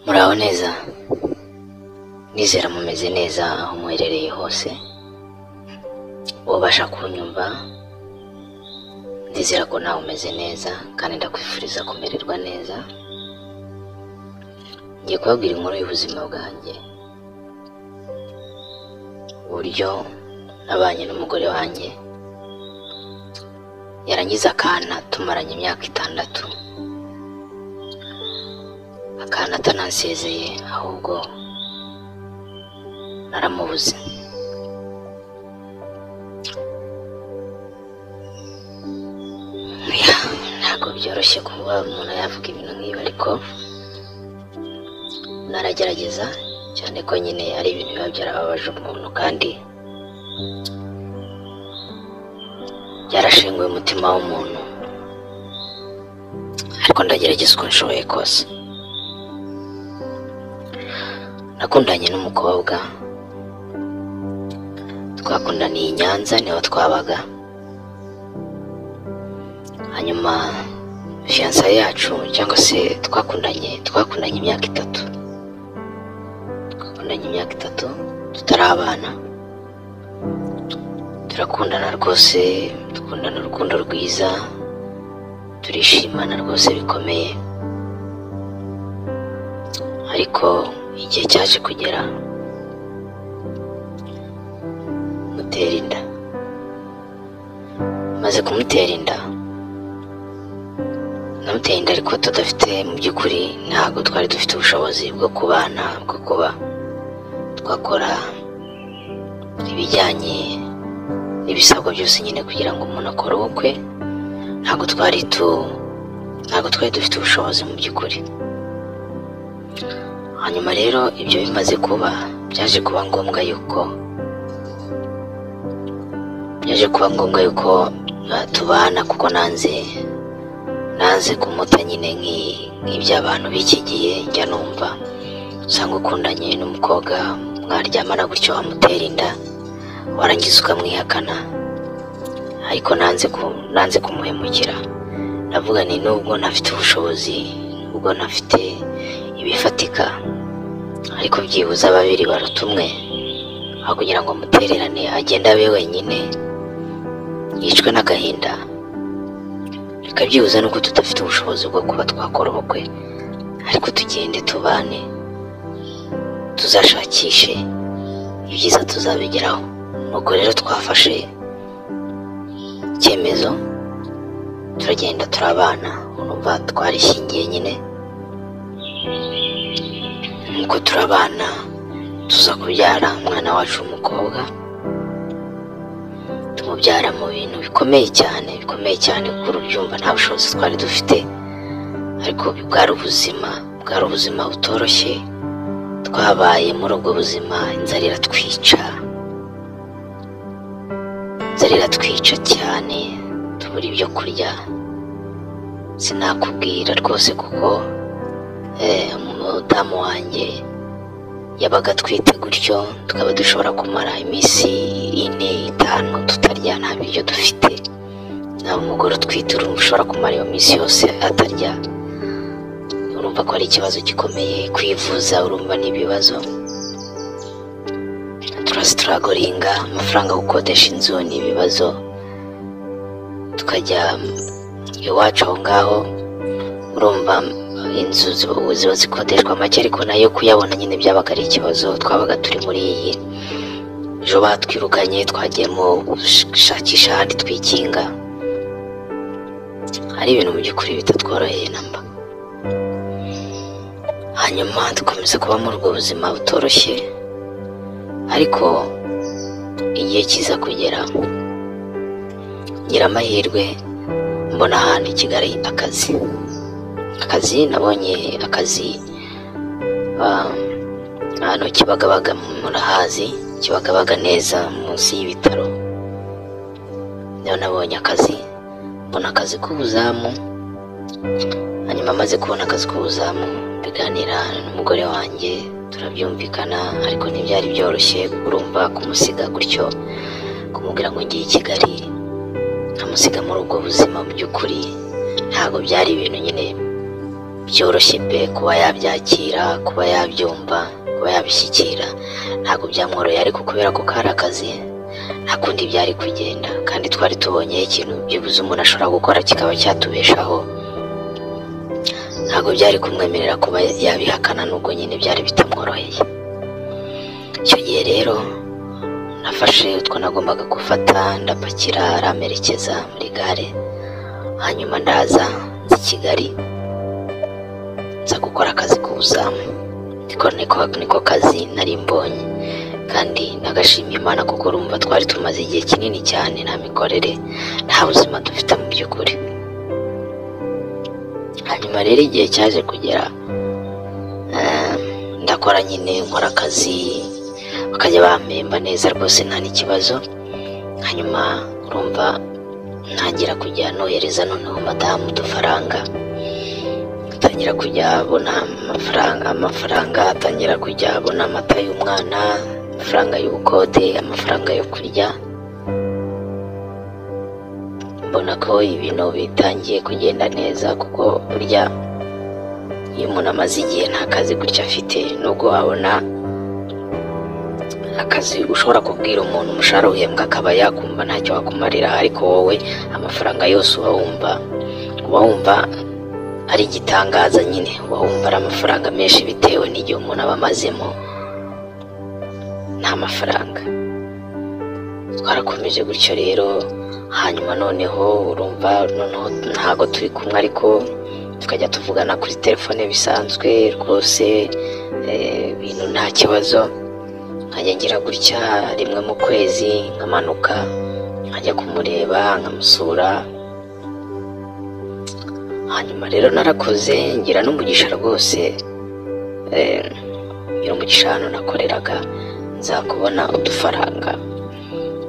muraho neza nizera mumeze neza aho muherereye hose ubasha kunyumva ndizera ko nawe umeze neza kandi ndakwifuriza kumererwa neza ngiye kubabwira inkuru y'ubuzima bwanjye uburyo nabanye n'umugore wanjye yarangiza akana tumaranye imyaka itandatu akana atanansezeye ahubwo naramubuze Ya, ntabwo byoroshye kuba umuntu yavuga ibintu nk'ibi ariko naragerageza cyane ko nyine ari ibintu biba byarababaje umuntu kandi byarashenguye umutima w'umuntu ariko ndagerageza uko nshoboye kose nakundanye n'umukobwa twakundaniye i nyanza niho twabaga hanyuma fiyansa yacu cyangwa se twakundanye twakundanye imyaka itatu twakundanye imyaka itatu tutarabana turakundana rwose dukundana urukundo rwiza turishimana rwose bikomeye ariko igihe cyaje kugera mutera inda maze kumutera inda namuteye inda ariko tudafite mu by'ukuri ntabwo twari dufite ubushobozi bwo kubana bwo kuba twakora ibijyanye n'ibisabwa byose nyine kugira ngo umuntu akore ubukwe ntabwo twari tu ntabwo twari dufite ubushobozi mu by'ukuri hanyuma rero ibyo bimaze kuba byaje kuba ngombwa yuko byaje kuba ngombwa yuko ah, tubana kuko nanze nanze kumuta nyine nk'i- nk'iby'abantu b'iki gihe njya numva usanga ukundanye n'umukobwa mwaryamana gutyo wamutera inda warangiza ukamwihakana ariko nanze ku nanze kumuhemukira ndavuga ni nubwo ntafite ubushobozi ubwo ntafite ibifatika ariko byibuze babiri baruta umwe aho kugira ngo mutererane agende abe wenyine yicwe n'agahinda reka byibuze nuko tudafite ubushobozi bwo kuba twakora ubukwe ariko tugende tubane tuzashakishe ibyiza tuzabigeraho nuko rero twafashe icyemezo turagenda turabana urumva twarishingiye nyine nuko turabana tuza kubyara umwana wacu w'umukobwa tumubyara mu bintu bikomeye cyane bikomeye cyane kuko urubyumva nta bushobozi twari dufite ariko bwari ubuzima bwari ubuzima butoroshye twabaye muri ubwo buzima inzara iratwica inzara iratwica cyane tubura ibyo kurya sinakubwira rwose kuko eh, umudamu wanjye yabaga atwite gutyo tukaba dushobora kumara iminsi ine itanu tutarya nta biryo dufite nawe umugore utwite urumva ushobora kumara iyo minsi yose atarya urumva ko ari ikibazo gikomeye kwivuza urumva ni ibibazo turasitaragoringa amafaranga yo gukodesha inzu ni ibibazo tukajya iwacu aho ngaho urumva inzu ziba ziba zikodeshwa make ariko nayo kuyabona nyine byabaga ari ikibazo twabaga turi muri iyi ejo batwirukanye twagiyemo gushakisha ahandi twikinga hari ibintu mu by'ukuri bitatworoheye namba hanyuma dukomeza kuba muri ubwo buzima butoroshye ariko igihe kiza kugera ngira amahirwe mbona ahantu i kigali akazi akazi nabonye akazi ah, hano kibagabaga murahazi kibagabaga neza munsi y'ibitaro niho nabonye akazi mbona akazi k'ubuzamu hanyuma amaze kubona akazi k'ubuzamu mbiganira n'umugore wanjye turabyumvikana ariko ntibyari byoroshye urumva kumusiga gutyo kumubwira ngo ngiye i kigali nkamusiga muri ubwo buzima mu by'ukuri ntabwo byari ibintu nyine byoroshye pe kuba yabyakira kuba yabyumva kuba yabishyikira ntabwo byamworoheye ariko kubera ko kari akazi nta kundi byari kugenda kandi twari tubonyeho ikintu byibuze umuntu ashobora gukora kikaba cyatubeshaho ntabwo byari kumwemerera kuba yabihakana n'ubwo nyine byari bitamworoheye icyo gihe rero nafashe utwo nagombaga gufata ndapakira aramerekeza muri gare hanyuma ndaza nzi kigali nza gukora akazi k'ubuzamu niko niko niko kazi nari mbonye kandi nagashimye imana kuko urumva twari tumaze igihe kinini cyane nta mikorere nta buzima dufite mu by'ukuri hanyuma rero igihe cyaje kugera eh, ndakora nyine nkora akazi bakajya bampemba neza rwose nta n'ikibazo hanyuma urumva ntangira kujya nohereza noneho madamu udufaranga atangira kujya abona amafaranga amafaranga atangira kujya abona amata y'umwana amafaranga y'ubukode amafaranga yo kurya mbona ko ibintu bitangiye kugenda neza kuko burya iyo umuntu amaze igihe nta kazi gutya afite nubwo wabona akazi ushobora kubwira umuntu umushahara uhembwa akaba yakumva ntacyo wakumarira ariko wowe amafaranga yose uba wumva uba wumva ari igitangaza nyine uba wumva ari amafaranga menshi bitewe n'igihe umuntu aba amazemo nta mafaranga twarakomeje gutyo rero hanyuma noneho urumva noneho ntabwo turi kumwe ariko tukajya tuvugana kuri telefone bisanzwe rwose eh, ibintu nta kibazo nkajya ngira gutya rimwe mu kwezi nkamanuka nkajya kumureba nkamusura hanyuma rero narakoze ngira n'umugisha rwose eh, ngira umugisha hano nakoreraga nza kubona udufaranga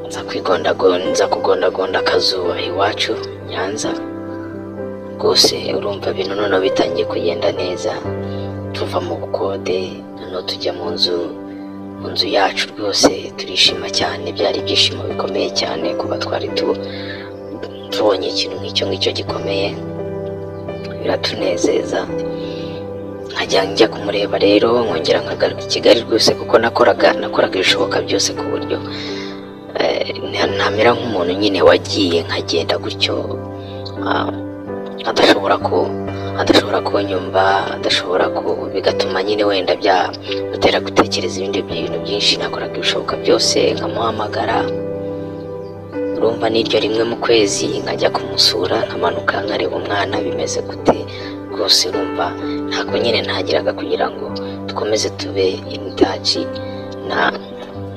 nza kwigondagonda nza kugondagonda akazuba iwacu nyanza rwose urumva ibintu noneho bitangiye kugenda neza tuva mu bukode noneho tujya mu nzu mu nzu yacu rwose turishima cyane byari ibyishimo bikomeye cyane kuba twari tu- tubonye ikintu nk'icyo ngicyo gikomeye biratunezeza nkajya njya kumureba rero nkongera nkagaruka i kigali rwose kuko nakoraga nakoraga ibishoboka byose ku buryo eh, nta- ntamera nk'umuntu nyine wagiye nkagenda gutyo ah, adashobora ku adashobora kunyumva adashobora ku bigatuma nyine wenda byamutera gutekereza ibindi bintu byinshi nakoraga ibishoboka byose nkamuhamagara urumva n'iryo rimwe mu kwezi nkajya kumusura nkamanuka nkareba umwana bimeze gute rwose urumva ntabwo nyine ntagiraga kugira ngo dukomeze tube imitaci na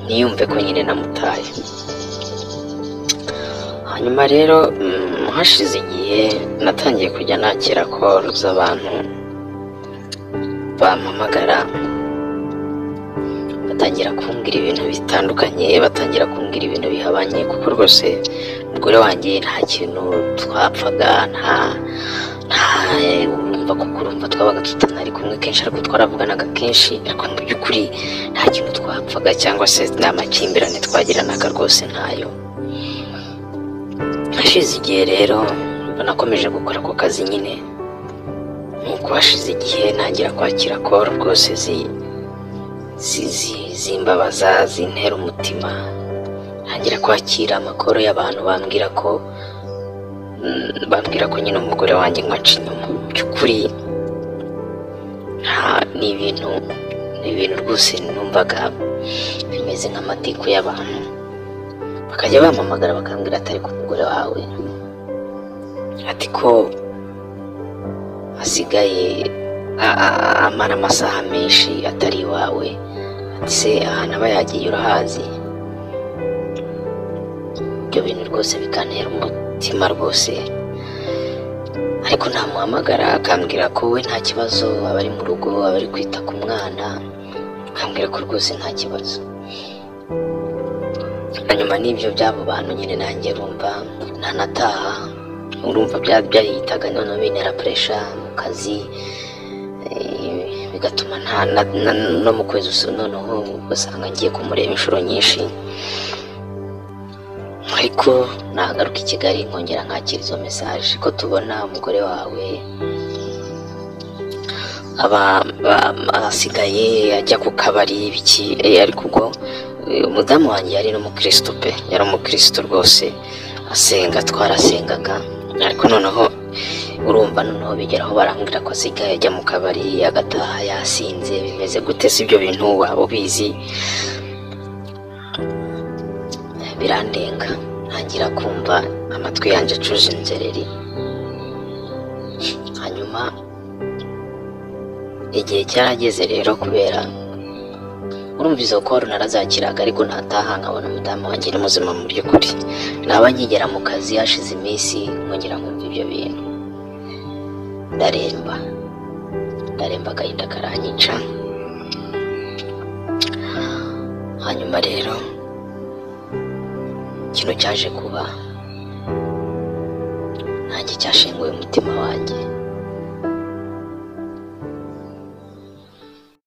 ntiyumve ko nyine namutaye hanyuma rero mm, hashize igihe natangiye kujya nakira koro z'abantu bampamagara batangira kumbwira ibintu bitandukanye batangira kumbwira ibintu bihabanye kuko rwose umugore wanjye nta kintu twapfaga nta nta urumva kuko urumva twabaga tutanari kumwe kenshi ariko twaravuganaga kenshi ariko mu by'ukuri nta kintu twapfaga cyangwa se nta makimbirane twagiranaga rwose ntayo hashize igihe rero nakomeje gukora ako kazi nyine nuko hashize igihe ntangira kwakira koro rwose zi zi- zi- zimbabaza zintera umutima ntangira kwakira amakoro y'abantu bambwira ko mm, bambwira ko nyine umugore wanjye nkaca inyuma mu by'ukuri nta ni ibintu ni ibintu rwose numvaga bimeze nk'amatiku y'abantu bakajya bampamagara bakambwira atari ku mugore wawe ati ko asigaye a- a- amara amasaha menshi atari iwawe ati se ahantu aba yagiye urahazi ibyo bintu rwose bikantera umutima rwose ariko ntamuhamagara akambwira ko we nta kibazo aba ari mu rugo aba ari kwita ku mwana akambwira ko rwose nta kibazo hanyuma n'ibyo by'abo bantu nyine nanjye urumva ntanataha urumva bya byahitaga noneho bintera puresha mu kazi eh, bigatuma nta na- na- no mu kwezi usu noneho ugasanga ngiye kumureba inshuro nyinshi ariko nagaruka i Kigali nkongera nkakira izo mesaje ko tubona umugore wawe aba ba- asigaye ajya ku kabari biki eh, ariko ubwo eh, umudamu wanjye yari n'umukristo pe yari umukristo rwose asenga twarasengaga ariko noneho urumva noneho bigeraho barambwira ko asigaye ajya mu kabari agataha yasinze bimeze gute si ibyo bintu waba ubizi birandenga ntangira kumva amatwi yanjye acuje inzereri hanyuma igihe cyarageze rero kubera urumva izo koro narazakiraga ariko ntataha nkabona umudamu wanjye ni muzima mu by'ukuri naba nkigera mu kazi hashize iminsi nkongera nkumva ibyo bintu ndaremba ndaremba agahinda karanyica hanyuma rero ikintu cyaje kuba nanjye cyashenguye umutima wanjye